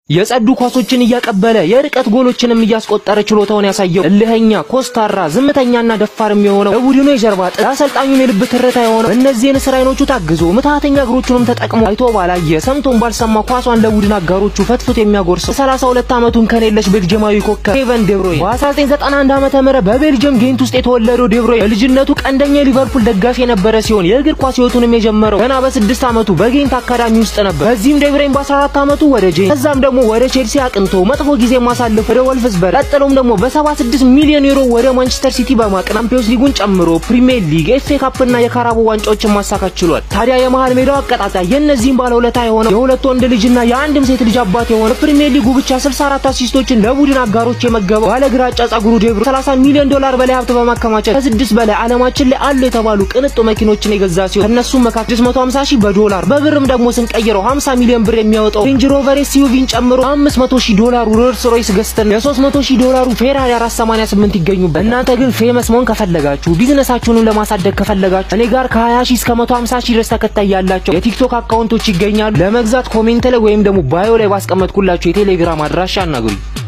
የጸዱ ኳሶችን እያቀበለ የርቀት ጎሎችንም እያስቆጠረ ችሎታውን ያሳየው እልህኛ፣ ኮስታራ፣ ዝምተኛና ደፋርም የሆነው የቡድኑ የጀርባ አጥንት ለአሰልጣኙም የልብ ትርታ የሆነው እነዚህን ስራ አይኖቹ ታግዞ ምትሃተኛ እግሮቹንም ተጠቅሞ አይቶ ባላየ ሰምቶን ባልሰማ ኳሷን ለቡድን አጋሮቹ ፈትፍቶ የሚያጎርሰው የ32 ዓመቱን ከኔለሽ ቤልጅማዊ ኮከብ ኬቨን ዴብሮይ በ1991 ዓመተ ምህረት በቤልጅየም ጌንት ውስጥ የተወለደው ዴብሮይ በልጅነቱ ቀንደኛ የሊቨርፑል ደጋፊ የነበረ ሲሆን የእግር ኳስ ህይወቱንም የጀመረው ገና በስድስት ዓመቱ በጌንት አካዳሚ ውስጥ ነበር። በዚህም ዴብሮይም በ14 ዓመቱ ወደ ጄንት ከዛም ደግሞ ወደ ቼልሲ አቅንቶ መጥፎ ጊዜ ማሳለፍ ወደ ወልፍስበርግ ቀጥሎም ደግሞ በ76 ሚሊዮን ዩሮ ወደ ማንቸስተር ሲቲ በማቅናት ቻምፒዮንስ ሊጉን ጨምሮ ፕሪሚየር ሊግ፣ ኤፍኤ ካፕ እና የካራቦ ዋንጫዎችን ማሳካት ችሏል። ታዲያ የመሃል ሜዳው አቀጣጣይ የእነዚህም ባለውለታ የሆነው የሁለት ወንድ ልጅና የአንድም ሴት ልጅ አባት የሆነ ፕሪሚየር ሊጉ ብቻ 64 አሲስቶችን ለቡድን አጋሮች የመገበው ባለ ግራጫ ጸጉሩ ዴብሮ 30 ሚሊዮን ዶላር በላይ ሀብት በማከማቸት ከስድስት በላይ ዓለማችን ላይ አሉ የተባሉ ቅንጡ መኪኖችን የገዛ ሲሆን ከእነሱም መካከል 650 ሺህ በዶላር በብርም ደግሞ ስንቀይረው 50 ሚሊዮን ብር የሚያወጣው ሬንጅ ሮቨር ኤስዩቪን ጨምሮ 500 ሺህ ዶላሩ ሮልስ ሮይስ ገዝተን የ300 ሺህ ዶላሩ ፌራሪ 488 ይገኙበት። እናንተ ግን ፌመስ መሆን ከፈለጋችሁ ቢዝነሳችሁንም ለማሳደግ ከፈለጋችሁ እኔ ጋር ከ20 ሺህ እስከ 150 ሺህ ድረስ ተከታይ ያላቸው የቲክቶክ አካውንቶች ይገኛሉ። ለመግዛት ኮሜንት ላይ ወይም ደግሞ ባዮ ላይ ባስቀመጥኩላችሁ የቴሌግራም አድራሻ አናግሩኝ።